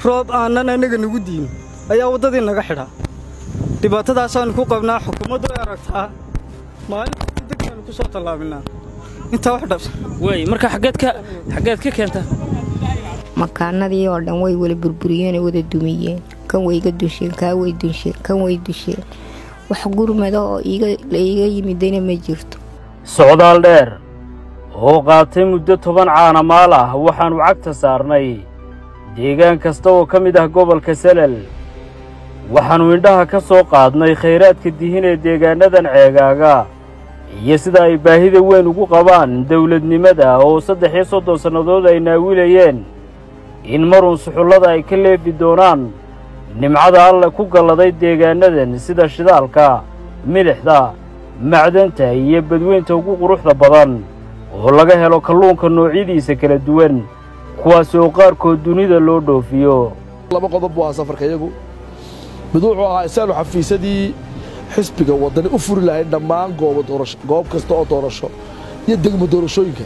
roob aanan annaga nagu diin ayaa waddadii naga xidha dhibaatadaasaannu ku qabnaa xukuumaddu ay aragtaa maalinta degbaannu ku soo tallaabinaa intaa wax dhabsan waay marka xaggeed ka xaggeed ka keentaa makaanadii oo dhan way wala burburiyeen oo wada dumiyeen kan wayga dusheen kaa way dusheen kan way dusheen wax gurmada oo la iiga yimidayna ma jirto socdaal dheer oo qaatay muddo toban caana maal ah waxaannu cagta saarnay deegaan kasta oo ka mid ah gobolka salal waxaannu indhaha ka soo qaadnay khayraadka dihin ee deegaannadan ceegaaga iyo sida ay baahida weyn ugu qabaan dawladnimada oo saddex iyo soddon sannadood ay naawilayeen in marun suxullada ay ka leefi doonaan nimcada alle ku galladay deegaannadan sida shidaalka midixda macdanta iyo badweynta ugu quruxda badan oo laga helo kalluunka noocyadiisa kala duwan kuwaas oo qaarkood dunida loo dhoofiyo laba qodob buu ahaa safarka iyagu mid wuxuu ahaa isaanu xafiisadii xisbiga waddani u furi lahayn dhammaan goob kasta oo doorasho iyo degmo doorashooyinka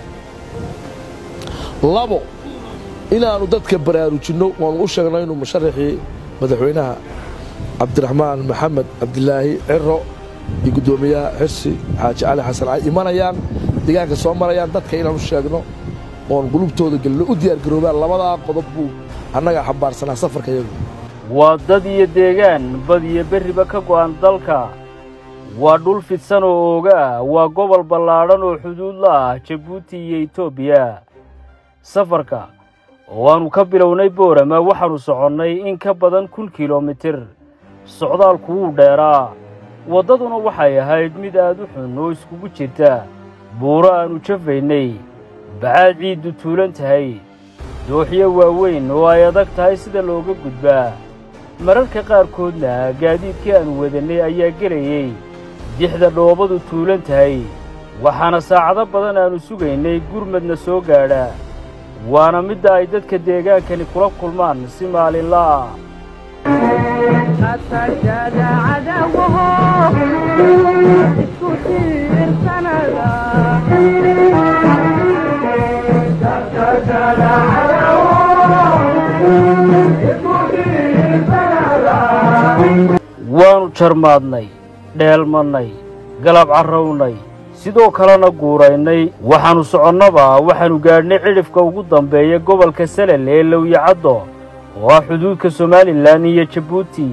labo inaannu dadka baraarujinno waannu u sheegno inuu musharaxii madaxweynaha cabdiraxmaan maxamed cabdilaahi ciro iyo guddoomiyaha xirsi xaaji cali xasan ay imanayaan deegaanka soo marayaan dadka inaan u sheegno oon qulubtooda gelino u diyaargaroobaan labadaa qodob buu annagaa xambaarsanaa safarka iyagu waa dad iyo deegaan bad iyo berriba ka go'an dalka waa dhul fidsan oo ooga ah waa gobol ballaadhan oo xuduud la ah jabuuti iyo etoobiya safarka oo aannu ka bilownay boorama waxaannu soconnay in ka badan kun kilomitir socdaalku wuu dheeraa waddaduna waxay ahayd mid aad u xun oo iskugu jirta buuro aannu jafaynay bacaad ciiddu tuulan tahay dooxyo waaweyn oo ay adag tahay sida looga gudbaa mararka qaarkoodna gaadiidkii aannu wadannay ayaa gelayey dixda dhoobadu tuulan tahay waxaana saacado badan aannu sugaynay gurmadna soo gaadha waana midda ay dadka deegaankani kula kulmaan si maalinla ah waannu jarmaadnay dheelmannay galab carrownay sidoo kalena guuraynay waxaannu soconnaba waxaannu gaadhnay cidhifka ugu dambeeya gobolka salal ee lowyacaddo oo ah xuduudka somalilan iyo jabuuti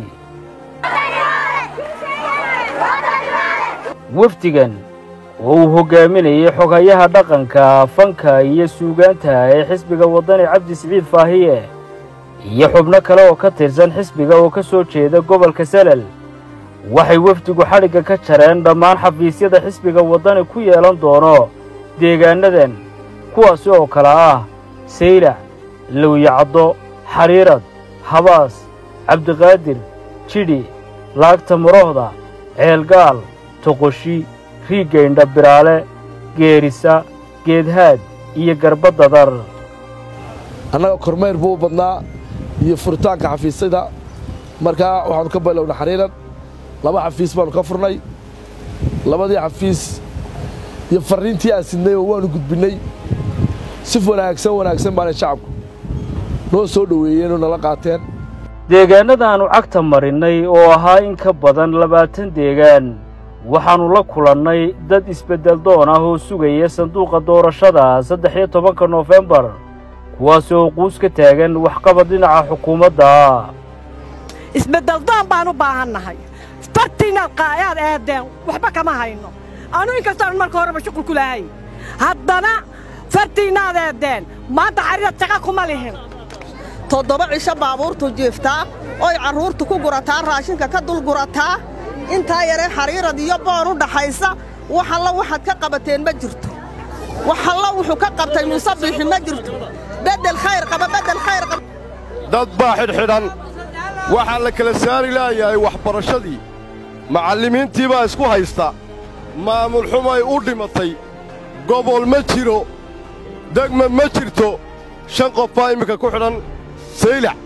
wafdigan oo uu hoggaaminayay xogayaha dhaqanka fanka iyo suugaanta ee xisbiga waddani cabdi siciid faahiye iyo xubno kale oo ka tirsan xisbiga oo ka soo jeeda gobolka salal waxay wafdigu xadhigga ka jareen dhammaan xafiisyada xisbiga waddani ku yeelan doono deegaannadan kuwaasi oo kale ah saylac lowyacaddo xariirad habaas cabdiqaadir jidhi laagta murohda ceelgaal toqoshi riiggaydha biraale geerisa geedhaad iyo garbadadar annaga kormayr buu u badnaa iyo furitaanka xafiisyada markaa waxaannu ka balowna xariirad laba xafiis baannu ka furnay labadii xafiis iyo farriintii aan sidnay oo waannu gudbinnay si wanaagsan wanaagsan baanay shacabku noo soo dhoweeyeenoo nala qaateen deegaannadaannu cagta marinnay oo ahaa in ka badan labaatan deegaan waxaannu la kulannay dad isbeddel doon ah oo sugaya sanduuqa doorashada saddex iyo tobanka noofembar kuwaas oo quus ka taagan waxqabad dhinaca xukuumadda isbeddeldoon baan u baahannahay fartiinaad qaayaad eedeen waxba kama hayno anu inkastoon marka horeba shuqul ku lahay haddana fartiinnaad eedeen maanta xariirad shaqa kuma lihin toddoba cisho baabuurtu jiiftaa oy carruurtu ku gurataa raashinka ka dul gurataa intaa yaree xariirad iyo boon u dhaxaysa wax alla waxaad ka qabateen ma jirto wax alla wuxuu ka qabtay muuse biixi ma jirto beddel khayr qaba beddel khayr qaba dad baa xidhxidhan waxaa la kala saari laayahay waxbarashadii macallimiintii baa isku haysta maamul xumay u dhimatay gobol ma jiro degma ma jirto shan qof baa iminka ku xidhan saylac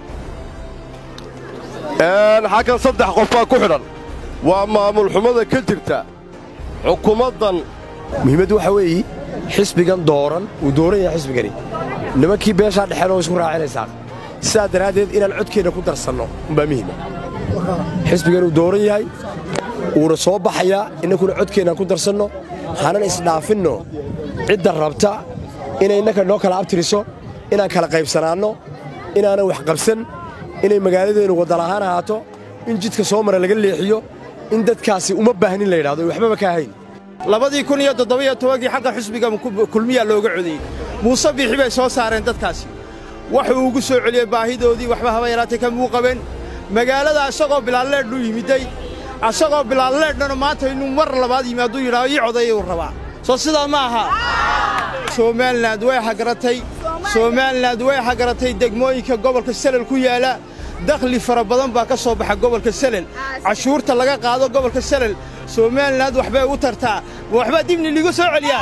xaggan saddex qof baa ku xidhan waa maamul xumada ka jirta xukuumaddan muhiimaddu waxaa weeye xisbigan dooran wuu dooran yahay xisbigani nimankii beeshaa dhexeen oo isku raacinaysaa sidaa daraaddeed inaan codkeenna ku darsanno umbaa muhima xisbigan uu dooran yahay wuuna soo baxayaa innakuna codkeennaan ku darsanno hanan isdhaafinno cidda rabta inay innaka noo kala abtiriso inaan kala qaybsanaanno inaanan wax qabsan inay magaaladeennu waddalahaan ahaato in jidka soo mara laga leexiyo in dadkaasi uma baahnin la yidhahdo ay waxbaba ka ahayn labadii kun iyo toddobiyo tobankii xagga xusbiga kulmiyaa looga codeeyey muuse biixi bay soo saareen dadkaasi wuxuu ugu soo celiyey baahidoodii waxba haba yaraatay kamuu qaben magaalada asagoo bilaalleedhuu yimidday asagoo bilaalleedhana maanta inuu mar labaad yimaaduu yidhahdo ii codayuu rabaa soo sidaa ma aha somalilan way hagaratay somalilan way hagaratay degmooyinka gobolka selel ku yaala dakhli fara badan baa ka soo baxa gobolka selel cashuurta laga qaado gobolka selel somalilan waxbay u tartaa waxbaa dibni ligu soo celiyaa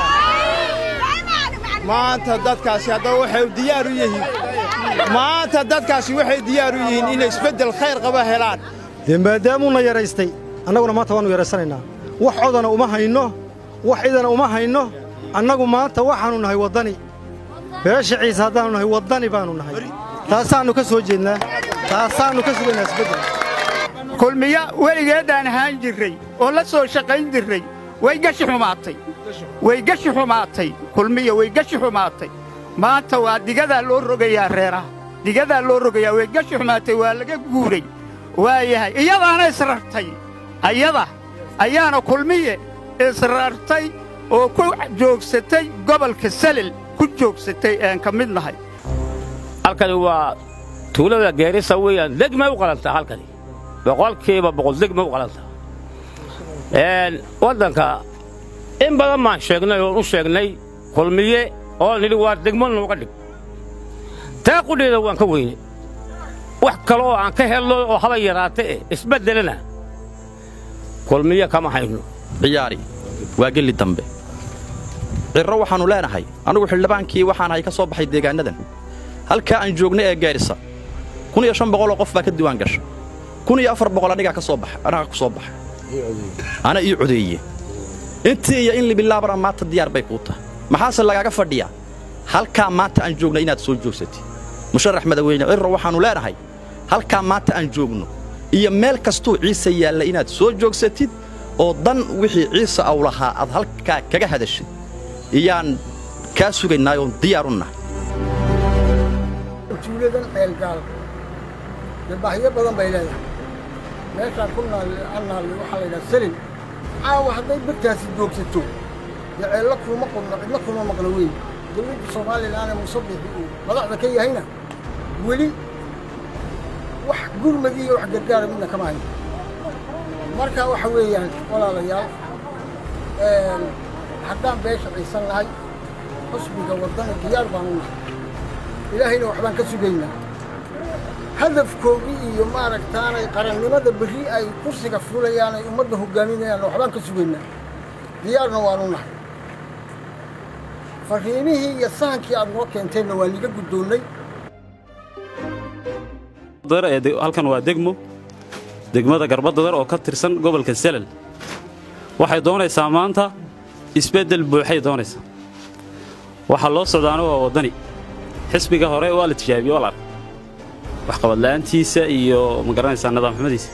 maanta dadkaasi haddaba waxay diyaar u yihiin maanta dadkaasi waxay diyaar u yihiin inay isbeddel khayr qaba helaan dee maadaamuuna yaraystay annaguna maanta waannu yaraysanaynaa wax codana uma hayno wax idana uma hayno annagu maanta waxaannu nahay waddani beesha ciise haddaannu nahay waddani baannu nahay taasaannu ka soo jeednaa taasaannu ka sugaynaa isbeddel kulmiya weligeedaan ahaan jirray oo la soo shaqayn jirray way gashi xumaatay way gashi xumaatay kulmiya way gashi xumaatay maanta waa digadaa loo rogayaa reeraha digadaa loo rogayaa way gashi xumaatay waa laga guuray waa yahay iyadaana isrartay ayada ayaana kulmiye isrartay oo ku joogsatay gobolka salel ku joogsatay een ka mid nahay halkani waa tuulada geerisa weeyaan degmay u qalantaa halkani boqolkiiba boqol degmay u qalantaa waddanka in badan baan sheegnay oon u sheegnay kulmiye oo nidhi waa degmo nooga dhig taa qudheeda waan ka weyne wax kale oo aan ka helno oo haba yaraate eh isbeddelana kulmiye kama hayno ciyaari waa gelli dambe cirro waxaannu leenahay annugu xildhibaankii waxaan ahay ka soo baxay deegaannadan halkaa aan joogna ee gaarisa kun iyo shan boqoloo qof baa ka diwaan gasha kun iyo afar boqol anigaa ka soo baxa anagaa ku soo baxa ana ii codeeye intii iyo in libilaabana maanta diyaar bay kuu tahay maxaase lagaaga fadhiyaa halkaa maanta aan joogna inaad soo joogsatid musharax madaxweyne cirro waxaannu leenahay halkaa maanta aan joogno iyo meel kastuu ciise yaalla inaad soo joogsatid oo dan wixii ciise aw lahaa aad halkaa kaga hadashid iyaan kaa sugaynaa oon diyaar u nahay tuuladan ceelgaal dee baahiyo badan bay leedahay meeshaan ku naalli waxaa la yidhaha selin caawa hadday birtaasi joogsato dee ceello kuuma qodno cidna kuma maqno weyn dawladda soomaalilan ee musabixi uu madaxda ka yahayna weli wax gurmad iyo wax gargaara midna kama hayn marka waxa weeyaan walaalayaal haddaan beesha ciisan nahay xusbiga waddana diyaar baan u nahay ilaahayna waxbaan ka sugaynaa hadafkoodii iyo maaragtaanay qarannimada berri ay kursiga fulayaan ay ummadda hoggaaminayaan waxbaan ka sugaynaa diyaarna waan u nahay fariimihii iyo sahankii aad noo keenteenna waa niga guddoonnay halkan waa degmo degmada garbadadar oo ka tirsan gobolka selal waxay doonaysaa maanta isbeddel buuxay doonaysaa waxaa loo socdaana waa waddani xisbiga hore waa la tijaabiye waa la arkay waxqabadla'aantiisa iyo ma garanaysaa nidaamxumadiisa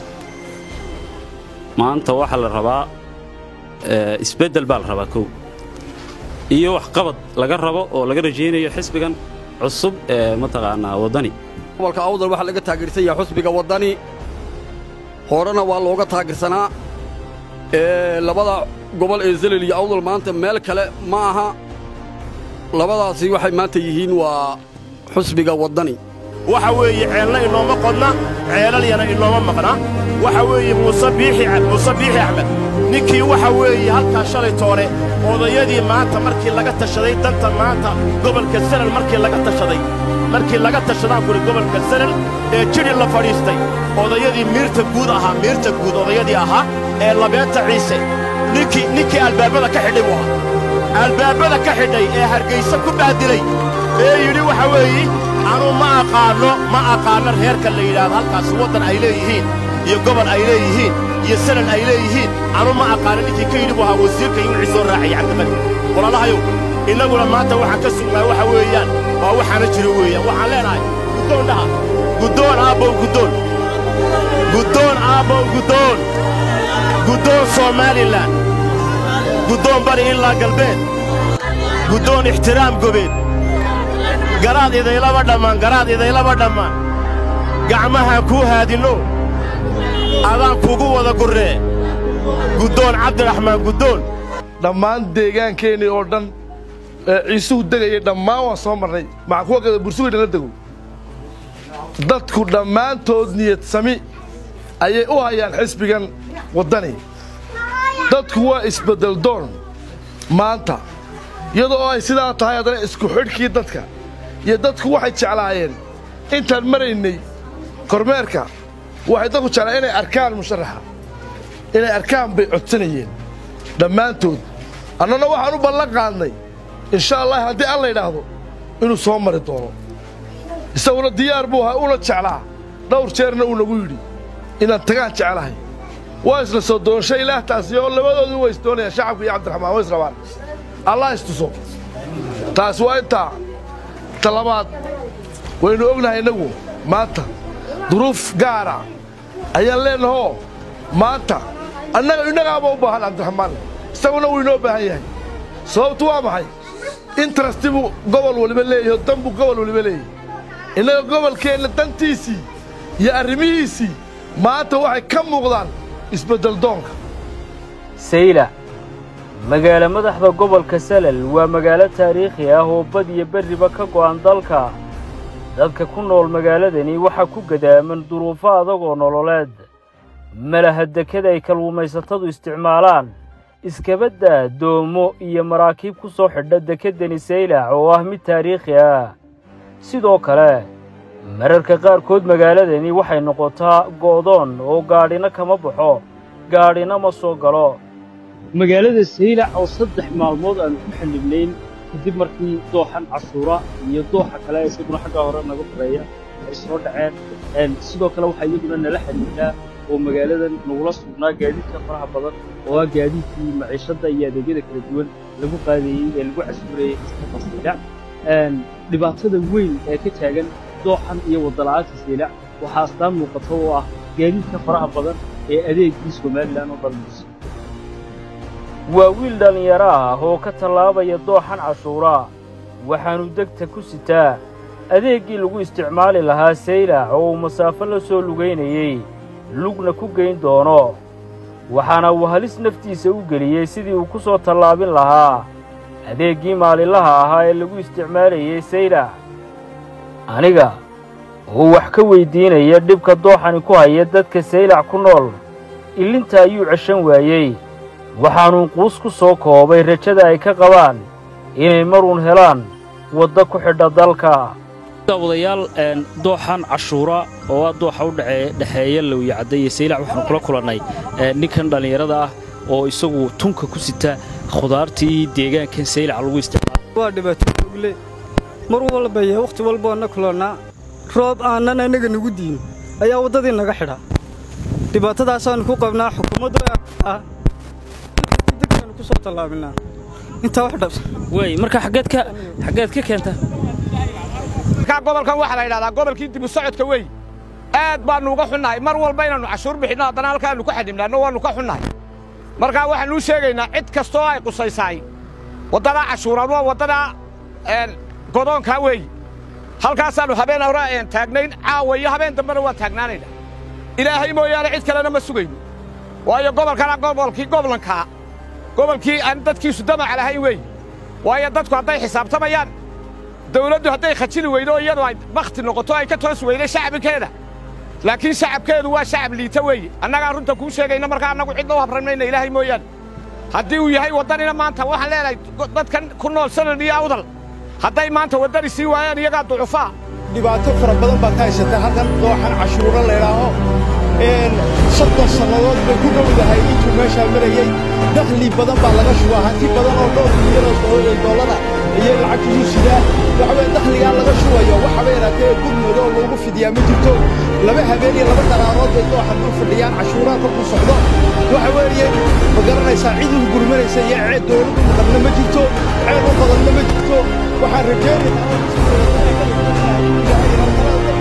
maanta waxaa la rabaa isbeddel baa la rabaa kow iyo waxqabad laga rabo oo laga rajaynayo xisbigan cusub ee mataqaanaa waddani gobolka awdal waxaa laga taageersan yahay xusbiga waddani horena waa looga taageersanaa labada gobol ee zelel iyo awdal maanta meel kale ma aha labadaasi waxay maanta yihiin waa xusbiga waddani waxa weeye ceelna inooma qodna ceelalyana inooma maqna waxa weeye muuse biixi muuse biixi axmed ninkii waxa weeye halkaa shalay toore odayadii maanta markii laga tashaday danta maanta gobolka selal markii laga tashaday markii laga tashadaan kuri gobolka selal ee jidhi la fadhiistay odayadii miirta guud ahaa miirta guud odayadii ahaa ee labeenta ciise ninkii ninkii albaabada ka xidhay buu ahaa albaabada ka xidhay ee hargayse ku baadilay ee yidhi waxa weeye anuu ma aqaanno ma aqaanno reerka la yidhaahdo halkaasi waddan ay leeyihiin iyo gobol ay leeyihiin iyo selal ay leeyihiin anuu ma aqaanno ninkii ka yidhi buu ahaa wasiirka iyo wixii soo raacay cabdimadi walaalahayow innaguna maanta waxaan ka sugnaa waxa weeyaan waa waxaana jiro weeyaan waxaan leenahay guddoon dhaha guddoon aabbow guddoon guddoon aabbow guddoon guddoon somalilan guddoon bari ilaa galbeed guddoon ixtiraam gobeed garaad idaylaba dhammaan garaad idaylaba dhammaan gacmahaan kuu haadinno adaan kugu wada gurree guddoon cabdiraxmaan guddoon dhammaan deegaankeenii oo dhan ee ciisuhu degayay dhammaan waan soo marnay maxaa kuwa kada bursugaydha la dego dadku dhammaantood niyad sami ayay u hayaan xisbigan waddani dadku waa isbeddel doon maanta iyadoo ay sidaa tahay haddana isku xidhkii dadka iyo dadku waxay jeclaayeen intaan maraynay kormeerka waxay dadku jeclaayeen inay arkaan musharaxa inay arkaan bay codsanayeen dhammaantood annana waxaan u ballan qaadnay insha allah haddii alla yidhaahdo inuu soo mari doono isaguna diyaar buu ahaa una jeclaa dhowr jeerna uu nagu yidhi inaan tagaan jeclahay waa isla soo doonshay ilaahtaasi oo labadoodu way isdoonayaan shacabka iyo cabdiraxmaan way israbaan allah istuso taas waa intaa ta labaad waynu ognahay innagu maanta duruuf gaara ayaan leennahoo maanta annaga innagaaba u baahan cabdiraxmaan isaguna wuu inoo baahan yahay sababtu waa maxay interesti buu gobol waliba leeyahay oo dan buu gobol waliba leeyahay innaga gobolkeenna dantiisii iyo arrimihiisii maanta waxay ka muuqdaan isbeddel doonka sayla magaalo madaxda gobolka salal waa magaalo taariikhi ah oo bad iyo berriba ka go'an dalka dadka ku nool magaaladani waxaa ku gadaaman duruufo adag oo nololeed malaha dekada ay kalluumaysatadu isticmaalaan iskabadda doomo iyo maraakiib ku soo xidha dekeddani saylac oo ah mid taariikhi ah sidoo kale mararka qaarkood magaaladani waxay noqotaa go'doon oo gaadhina kama baxo gaadhina ma soo galo magaalada saylac oo saddex maalmood aanu ku xallibnayn kadib markii dooxan cashuura iyo dooxa kale isaguna xagga hore naga horeeya ay soo dhaceen sidoo kale waxaa iyaguna nala xidhiidhaa oo magaaladan nagula sugnaa gaadiidka faraha badan oo ah gaadiidkii maciishadda iyo adeegyada kala duwan lagu qaadayey ee lagu cashuurayey isxaqa saylac dhibaatada weyn ee ka taagan dooxan iyo waddala'aanta saylac waxaa astaan muuqata oo ah gaadiidka faraha badan ee adeegii somalilan oo dhalmaysa waa wiil dhallinyaro ah oo ka tallaabaya dooxan cashuuraa waxaannu degta ku sitaa adeeggii lagu isticmaali lahaa saylac oo uu masaafo la soo lugaynayey lugna ku geyn doono waxaana uu halis naftiisa u geliyey sidii uu ku soo tallaabin lahaa adeeggii maalinlaha ahaa ee lagu isticmaalayey saylac aniga oo wax ka weyddiinaya dhibka dooxani ku haya dadka saylac ku nool illinta ayuu ceshan waayey waxaanuu quus ku soo koobay rajada ay ka qabaan inay maruun helaan wadda ku xidha dalka daawadayaal dooxan cashuura oo ah dooxa u dhexeeya lowyacadda iyo saylac waxaanu kula kulannay ninkan dhallinyarada ah oo isagu tunka ku sita khudaartii deegaankan saylac lagu isticmaalo waa dhibaato ogle mar walba iyo wakhti walboo na kulannaa roob aanan annaga nagu diin ayaa waddadii naga xidha dhibaatadaasaannu ku qabnaa xukuumaddu ah degdegtaanu ku soo tallaabinaa intaa wax dhabs wey marka xaggeed ka xaggeed ka keenta markaa gobolkan waxaa la yidhahdaa gobolkii dibu socodka wey aad baannu uga xunnahay mar walba inaannu cashuur bixinno haddana halkaannu ku xadhibnaanno waannu ka xunnahay markaa waxaannu u sheegaynaa cid kastoo ay qusaysaay waddadaa cashuuraan waa waddadaa godoonkaa weey halkaasaannu habeen hore taagnayn caawa iyo habeen dambena waan taagnaanaynaa ilaahay mooyaane cid kalena ma sugayno waayo gobolkana gobolkii goblankaa gobolkii aan dadkiisu damaca lahayn weey waayo dadku hadday xisaabtamayaan dawladdu hadday khajili weydo iyadu ay bakhti noqoto ay ka toos weyday shacabkeeda laakiin shacabkeedu waa shacab liita weeye annagaa runta kuu sheegayna markaa annagu cidna u habranmayna ilaahay mooyaane haddii uu yahay waddanina maanta waxaan leenahay dadkan ku nool sanad iyo awdal hadday maanta waddani sii waayaan iyagaa ducufaa dhibaato fara badan baad ka haysataa halkan dooxan cashuuro laydhaaho soddon sannadood bay ku dhowdahay intuu meeshaa marayey dakhli badan baa laga shubaa hanti badan oo dhowr milyan doollara iyo lacagtiiyu sidaa waxaweye dakhligaa laga shubayo waxaba yaraatee gudmooda oo loogu fidiyaa ma jirto laba habeen iyo laba daraarood bay dooxan dul fadhiyaan cashuuraha kolkuu socdo waxa weeye ma garanaysaa cid ugu gurmanaysa iyo ceed dowladdu maqanna ma jirto ceed u badanna ma jirto waxaan rajaynayaa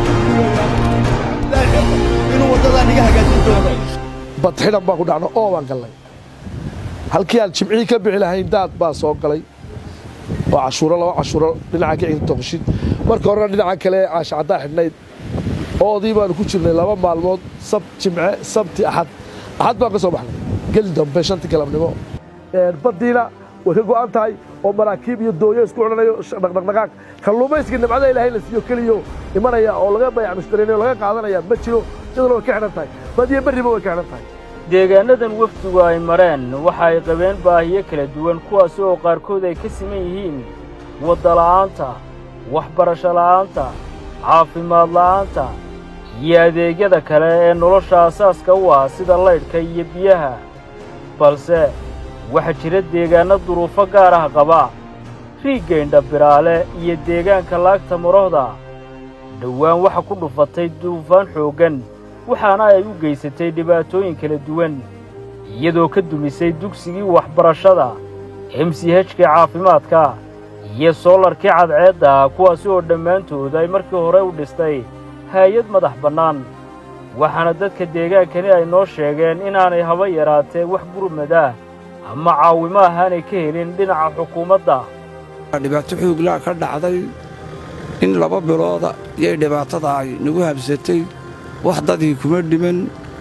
niga hagaajin doona badxidhan baan ku dhacno oo baan gallay halkii aan jimcihii ka bixi lahayn daad baa soo galay oo cashuuro laba cashuuro dhinaca ka xigta toqoshid marka horena dhinaca kale caasha caddaa xidhnayd oodii baanu ku jirnay laba maalmood sab jimce sabti axad axad baan ka soo baxnay geli dambe shantii galabnimo baddiina way ka go'an tahay oo maraakiib iyo dooyo isku odhanayo dhaqdhaqdhaqaaq kalluumaysiga nimcada ilaahay la siiyo keliyo imanaya oo laga bayac mushtarinayo laga qaadanaya ma jiro iyaduna way ka xidhan tahay badiyo berriba way ka xidhan tahay deegaannadan wafdigu ay mareen waxa ay qabeen baahiyo kala duwan kuwaas oo qaarkood ay ka siman yihiin waddala'aanta waxbarasho la'aanta caafimaad la'aanta iyo adeegyada kale ee nolosha asaaska u ah sida laydhka iyo biyaha balse waxaa jira deegaanno duruufo gaar ah qaba riiggaydha biraale iyo deegaanka laagta marohda dhowaan waxa ku dhufatay duufaan xooggan waxaana ay u geysatay dhibaatooyin kala duwan iyadoo ka dumisay dugsigii waxbarashada emsihejkii caafimaadka iyo soolarkii cadceedda kuwaasi oo dhammaantood ay markii hore u dhistay haayad madax bannaan waxaana dadka deegaankani ay noo sheegeen inaanay haba yaraatee wax gurmad ah ama caawimo ahaanay ka helin dhinaca xukuumadda dhibaato xooglaa ka dhacday in laba bilooda yay dhibaatada ay nagu habsatay wax dadii kuma dhiman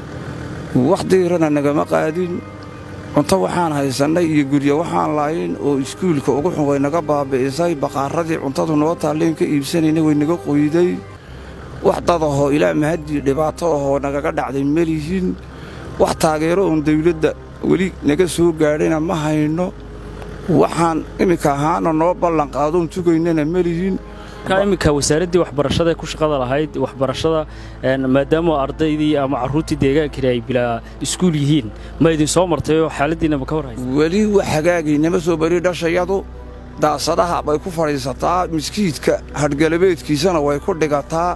wax diirana nagama qaadin cunto waxaan haysannay iyo guryo waxaan laayin oo iskuulka ugu xun way naga baabi'isay baqaarradii cuntadu noo taalleen ka iibsanayna way naga qoyday wax dad ahoo ilaa mahaddii dhibaato ahoo nagaga dhacday ma lihin wax taageero oon dawladda weli naga soo gaadhayna ma hayno waxaan iminka ahaana noo ballanqaadoon tugaynana ma lihin markaa iminka wasaaraddii waxbarashada ee ku shaqada lahayd waxbarashada maadaama ardaydii ama carruurtii deegaankani ay bilaa iskuul yihiin ma idin soo martay oo xaaladdiina ma ka war haysa weli wax hagaagaynama soo bari dhashayadu daasadaha bay ku fadhiisataa miskiidka hadhgalabeedkiisana way ku dhigataa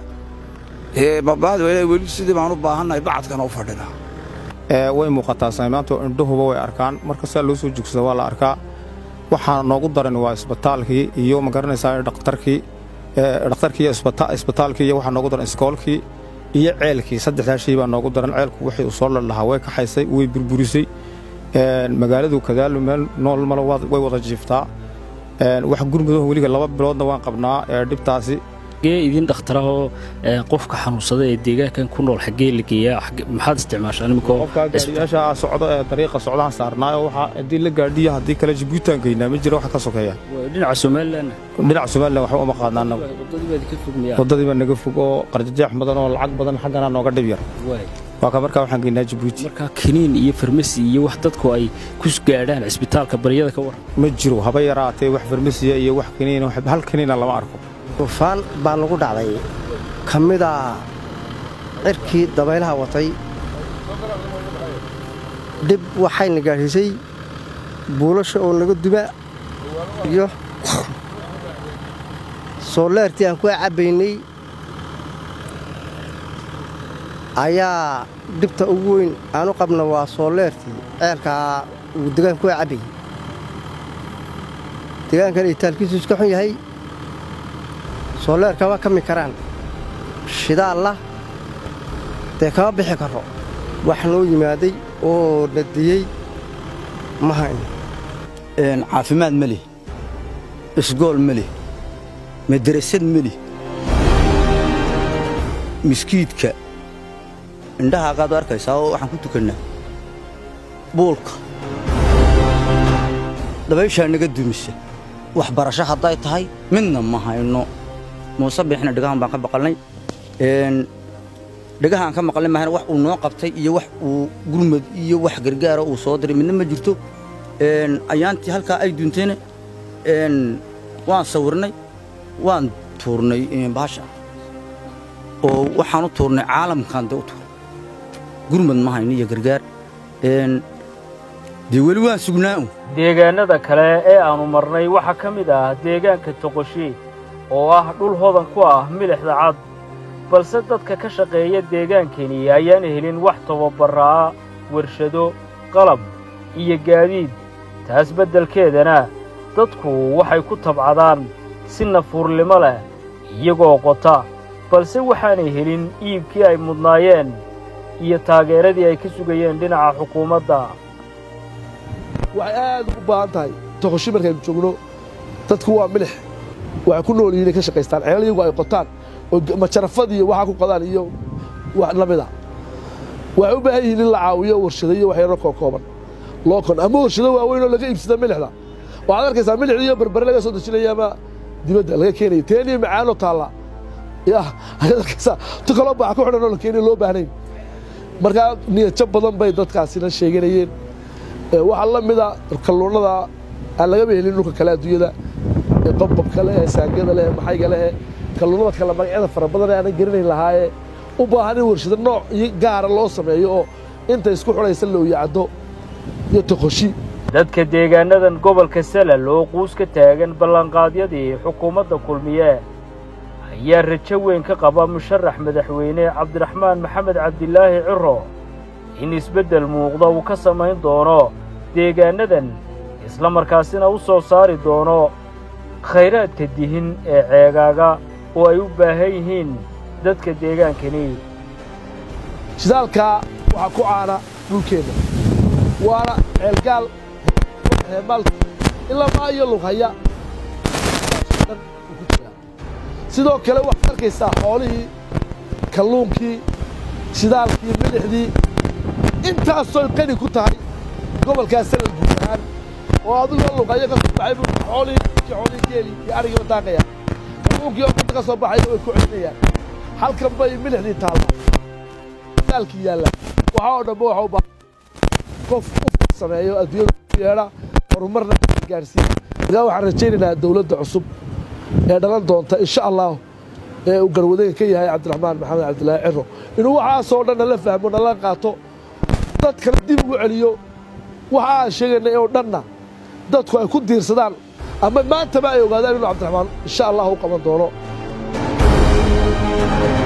babaad weli sidii baan u baahannahay bacadkana u fadhinaa way muuqataa saymaantu indhuhuba way arkaan marka sidaa loo soo joogsada waa la arkaa waxaa noogu daran waa isbitaalkii iyo ma garanaysaa dhakhtarkii dhakhtarkii isbitaalkii iyo waxaa noogu daran iskoolkii iyo ceelkii saddexdaa shay baa noogu daran ceelku wixii uu soo ladhahaa way kaxaysay way burburisay magaaladu kadaalu meel nool male way wada jiiftaa wax gurmudaho weliga laba biloodna waan qabnaa dhibtaasi xagee idin dhakhtarahoo qofka xanuunsada ee deegaankan ku nool xaggee la geeyaa maxaad isticmaashaan iminkoo gaadhiyaasha socdo ee dariiqa socdahan saarnaayo waxaa haddii la gaadhiya haddii kale jibuutaan geynaa ma jira wax ka sokeeya dhinaca somalilan dhinaca somalilan waxba uma qaadna annagu waddadii baa naga fog oo qarjajeex badan oo lacag badan xaggana nooga dhib yar waa ka markaa waxaan geynaa jibuuti markaa kiniin iyo farmasi iyo wax dadku ay ku gaadhaan cisbitaalka baryada ka waran ma jiro haba yaraatee wax farmasiya iyo wax kiniin hal kiniina lama arko duufaan baa nagu dhacday ka mida cirkii dabaylaha watay dhib waxayna gaadhiisay buulasha oo naga duba iyo sooleertii aan ku cabbaynay ayaa dhibta ugu weyn aanu qabna waa sooleertii ceelkaa uu degaan ku cabbayey degaankan itaalkiisu iska xun yahay sooleer kama kami karaan shidaalla dee kama bixi karro wax noo yimaaday oo na diyey ma hayno caafimaad ma lih isgool ma lih madarasad ma lih miskiidka indhahaagaad u arkaysaa oo waxaan ku tukannaa buulka dabayshaa naga dumisa waxbarasho hadday tahay midna ma hayno muuse biixna dhegahan baan ka maqalnay dhegahaan ka maqalnay maahana wax uu noo qabtay iyo wax uu gurmad iyo wax gargaara uu soo diray midna ma jirto ayaantii halkaa ay duntayna waan sawirnay waan tuurnay baasha oo waxaan u tuurnay caalamkan dee u tuurnay gurmad ma hayno iyo gargaar dee weli waan sugnaa un deegaannada kale ee aannu marnay waxaa ka mid ah deegaanka toqoshe oo ah dhul hodan ku ah milixda cad balse dadka ka shaqeeya deegaankani ayaan helin wax tababarraa warshado qalab iyo gaadiid taas beddelkeedana dadku waxay ku tabcadaan si nafuurnimo leh iyagoo qota balse waxaanay helin iibkii ay mudnaayeen iyo taageeradii ay ka sugayeen dhinaca xukuumadda waxay aad ugu baahan tahay toqoshi markaynu joogno dadku waa milix waxay ku nool yihiin inay ka shaqaystaan ceelal iyagu ay qotaan oo majarafad iyo waxaa ku qodaan iyo wax la mida waxay u baahan yihiin in la caawiyo warshado iyo waxyaro kookooban loo kon ama warshado waaweyn oo laga iibsada milixda waxaad arkaysaa milixda iyo berbere laga soo dejinaya ama dibadda laga keenaya teeniyo macaanoo taalla yah ayaad arkaysaa tu kaloo baax ku xidhan oo la keeniyo loo baahnayn markaa niyadjab badan bay dadkaasina sheeganayeen waxaa la mida kalluunnada aan lagaba helin dhulka kale adduunyada ee qobbabka leh ee saangada leh ee maxayga leh ee kalluunnada kale magacyada fara badan ee aanan garanayn lahaayee u baahan in warshado nooc iyo gaara loo sameeyo oo inta isku xidhaysa looyacdo iyo toqoshi dadka deegaanadan gobolka salal oo quus ka taagan ballanqaadyadii xukuumadda kulmiye ayaa rajo weyn ka qaba musharax madaxweyne cabdiraxmaan maxamed cabdilaahi ciro in isbeddel muuqda uu ka samayn doono deegaannadan isla markaasina u soo saari doono khayraadka dihin ee ceegaaga oo ay u baahan yihiin dadka deegaankani shidaalkaa waxaa ku caana dhulkeenna waana ceelgaal heemaalka ilaa maa iyo lughaya sidoo kale waxaad arkaysaa xoolihii kalluunkii shidaalkii milixdii intaasoy qani ku tahay gobolkaas sanad guud ahaan oo adigoo luqayo ka soo baxay buu xoolihii kii xoolihii geeli iyo arigiiba daaqaya kalluunkii oo badda ka soo baxaya way ku celinayaan halkan bay milixdii taalla shidaalkii yaalla waxaa oo dhanba waxa u baahan qof u sameeyo adduunyada u yeedha horumarna gaadhsiiya markaa waxaan rajaynaynaa dowladda cusub ee dhalan doonta insha allah ee uu garwadayga ka yahay cabdiraxmaan maxamed cabdilaahi ciro inuu waxaasoo dhan nala fahmo nala qaato dadkana dib ugu celiyo waxa aan sheegaynay oo dhanna dadku ay ku diirsadaan ama maantaba ay ogaadaan inuu cabdiraxmaan insha allah u qaban doono